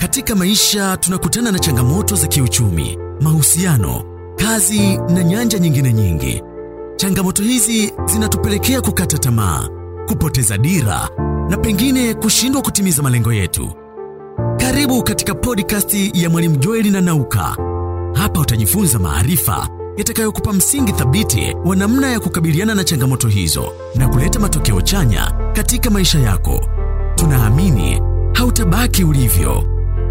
Katika maisha tunakutana na changamoto za kiuchumi, mahusiano, kazi na nyanja nyingine nyingi. Changamoto hizi zinatupelekea kukata tamaa, kupoteza dira na pengine kushindwa kutimiza malengo yetu. Karibu katika podcast ya Mwalimu Joeli na Nauka. Hapa utajifunza maarifa yatakayokupa msingi thabiti wa namna ya kukabiliana na changamoto hizo na kuleta matokeo chanya katika maisha yako. Tunaamini hautabaki ulivyo.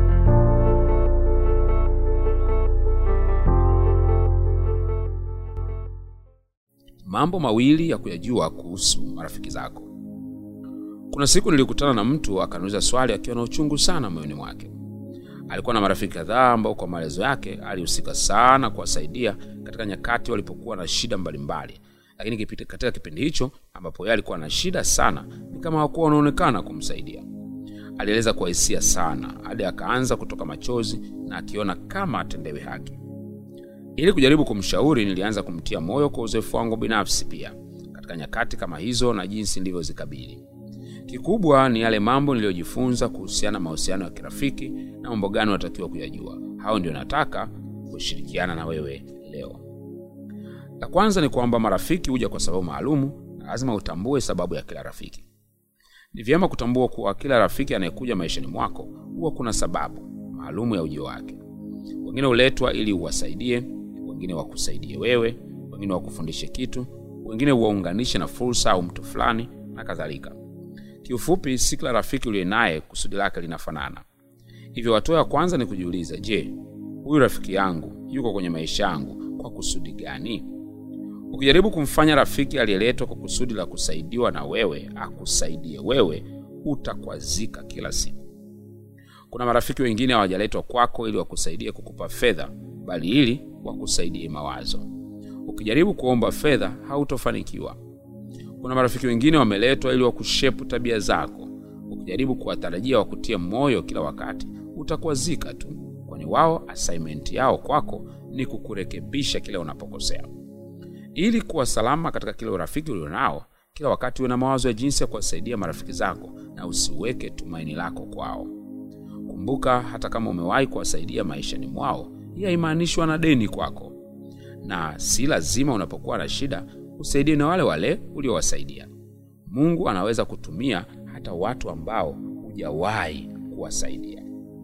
Mambo mawili ya kuyajua kuhusu marafiki zako. Kuna siku nilikutana na mtu akaniuliza swali akiwa na uchungu sana moyoni mwake. Alikuwa na marafiki kadhaa ambao kwa maelezo yake alihusika sana kuwasaidia katika nyakati walipokuwa na shida mbalimbali, lakini kipindi, katika kipindi hicho ambapo yeye alikuwa na shida sana, ni kama hawakuwa wanaonekana kumsaidia. Alieleza kwa hisia sana hadi akaanza kutoka machozi na akiona kama atendewe haki. Ili kujaribu kumshauri, nilianza kumtia moyo kwa uzoefu wangu binafsi pia katika nyakati kama hizo na jinsi nilivyozikabili. Kikubwa ni yale mambo niliyojifunza kuhusiana na mahusiano ya kirafiki na mambo gani unatakiwa kuyajua. Hao ndio nataka kushirikiana na wewe leo. La kwanza ni kwamba marafiki huja kwa sababu maalumu, na lazima utambue sababu ya kila rafiki. Ni vyema kutambua kuwa kila rafiki anayekuja maishani mwako huwa kuna sababu maalumu ya ujio wake. Wengine huletwa ili uwasaidie, wengine wakusaidie wewe, wengine wakufundishe kitu, wengine uwaunganishe na fursa au mtu fulani na kadhalika. Kiufupi, si kila rafiki uliye naye kusudi lake linafanana. Hivyo hatua ya kwanza ni kujiuliza, je, huyu rafiki yangu yuko kwenye maisha yangu kwa kusudi gani? Ukijaribu kumfanya rafiki aliyeletwa kwa kusudi la kusaidiwa na wewe akusaidie wewe, utakwazika kila siku. Kuna marafiki wengine hawajaletwa kwako ili wakusaidie kukupa fedha, bali ili wakusaidie mawazo. Ukijaribu kuomba fedha, hautofanikiwa. Kuna marafiki wengine wameletwa ili wakushepu tabia zako. Ukijaribu kuwatarajia wakutie moyo kila wakati, utakwazika tu, kwani wao assignment yao kwako ni kukurekebisha kile unapokosea. Ili kuwa salama katika kile urafiki ulionao, kila wakati uwe na mawazo ya jinsi ya kuwasaidia marafiki zako na usiweke tumaini lako kwao. Kumbuka, hata kama umewahi kuwasaidia maishani mwao, hii haimaanishi wana deni kwako, na si lazima unapokuwa na shida usaidie na wale wale uliowasaidia. Mungu anaweza kutumia hata watu ambao hujawahi kuwasaidia.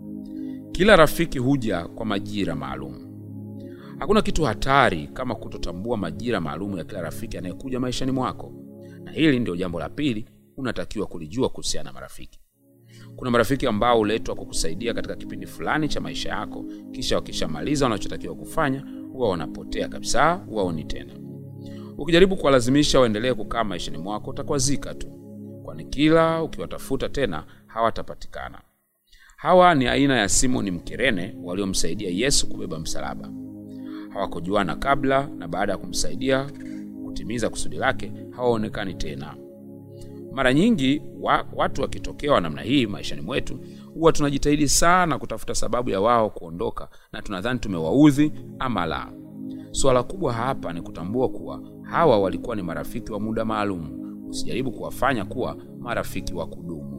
Kila rafiki huja kwa majira maalum. Hakuna kitu hatari kama kutotambua majira maalum ya kila rafiki anayekuja maishani mwako, na hili ndio jambo la pili unatakiwa kulijua kuhusiana na marafiki. Kuna marafiki ambao huletwa kukusaidia katika kipindi fulani cha maisha yako, kisha wakishamaliza wanachotakiwa kufanya huwa wanapotea kabisa, huwaoni tena. Ukijaribu kuwalazimisha waendelee kukaa maishani mwako utakwazika tu, kwani kila ukiwatafuta tena hawatapatikana. Hawa ni aina ya Simoni Mkirene waliomsaidia Yesu kubeba msalaba. Hawakujuana kabla, na baada ya kumsaidia kutimiza kusudi lake hawaonekani tena. Mara nyingi wa, watu wakitokewa namna hii maishani mwetu huwa tunajitahidi sana kutafuta sababu ya wao kuondoka, na tunadhani tumewaudhi ama la. Suala kubwa hapa ni kutambua kuwa hawa walikuwa ni marafiki wa muda maalum. Usijaribu kuwafanya kuwa marafiki wa kudumu.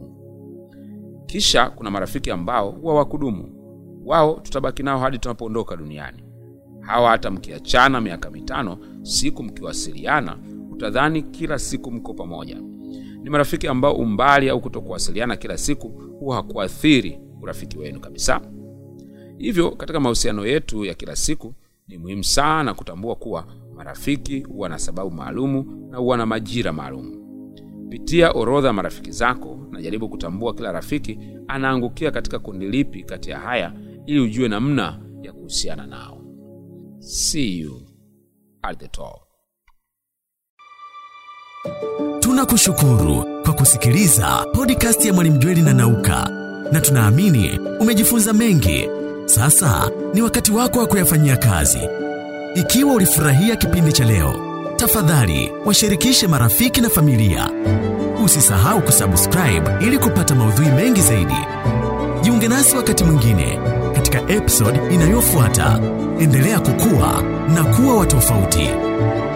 Kisha kuna marafiki ambao huwa wa kudumu, wao tutabaki nao hadi tunapoondoka duniani. Hawa hata mkiachana miaka mitano, siku mkiwasiliana, utadhani kila siku mko pamoja. Ni marafiki ambao umbali au kutokuwasiliana kila siku huwa hakuathiri urafiki wenu kabisa. Hivyo katika mahusiano yetu ya kila siku ni muhimu sana kutambua kuwa marafiki huwa na sababu maalumu na huwa na majira maalumu. Pitia orodha ya marafiki zako na jaribu kutambua kila rafiki anaangukia katika kundi lipi kati ya haya, ili ujue namna ya kuhusiana nao. See you at the top. Tunakushukuru kwa kusikiliza podcast ya Mwalimu Jweli na Nauka, na tunaamini umejifunza mengi. Sasa ni wakati wako wa kuyafanyia kazi. Ikiwa ulifurahia kipindi cha leo, tafadhali washirikishe marafiki na familia. Usisahau kusubscribe ili kupata maudhui mengi zaidi. Jiunge nasi wakati mwingine katika episode inayofuata. Endelea kukua na kuwa wa tofauti.